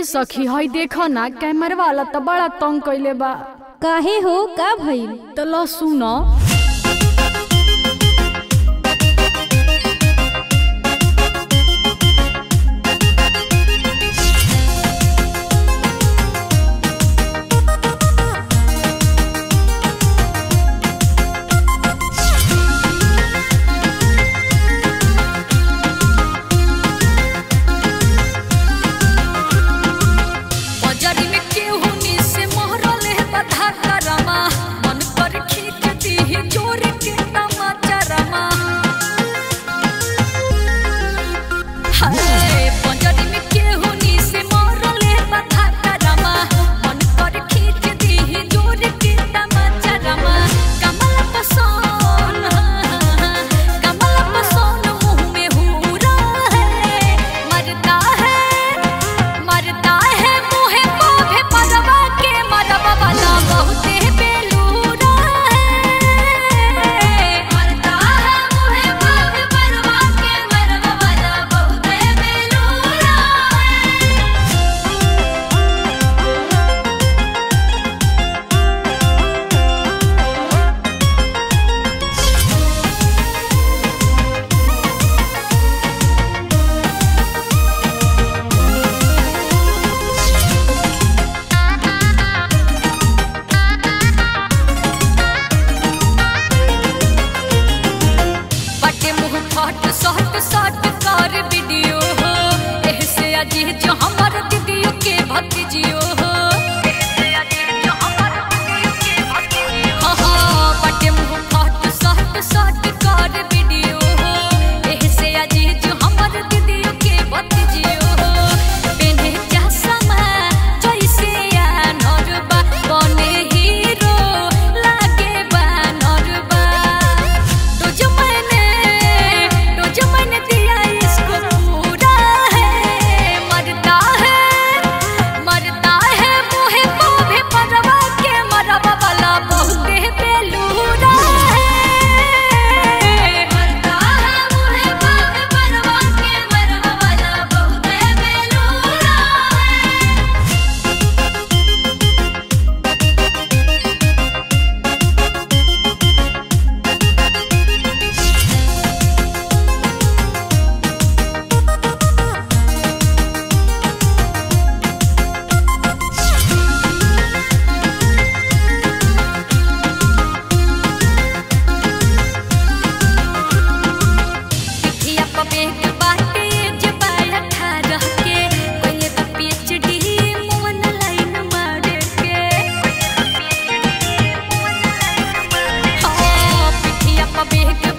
सखी हई देखो ना कैमरा वाला तो बड़ा तंग कइले बा काहे हो का भइल तो लो सुनो बजारी में केहू नी से मोहरल है बधा करमा मन पर खींच दी जोर के तमाचा रमा हाय बजारी में केहू नी से मोहरल है बधा करमा मन पर खींच दी जोर के तमाचा रमा कमल पसोन कमल पसोन मुंह में हूरा है मरता है मरता है मुहे मोहे मरवा के मरवा वाला बहुते बेलूरा है मरता है मुहे मोहे मरवा के मरवा वाला बहुते बेलूरा है बटे मुंह फट सट सट कर वीडियो हो एह से अजीज जो हमर दीदियों के भतीजियो हो एह से अजीज जो हमर दीदियों के भतीजियो हो हाँ बटे मुंह फट सट सट कर वीडियो हो एह से अजीज जो हमर दीदियों के भतीजियो हो पेन्हे चश्मा जैसे अनरबा बने हीरो लागे बानरबा तो जो मैंने तो जो मैंने दिया इसको पूरा है मरता है मरता है मुहे मोहे मरवा के मरवा वाला बहुते बेलूरा है मरता है मुहे मोहे मरवा के मरवा वाला बहुते बेलूरा है पिठिया पे बेग बाटे जे बाल अठारह के कोई तो पीएचडी मोहन लाइन मारे के हाँ पिठिया पे बेग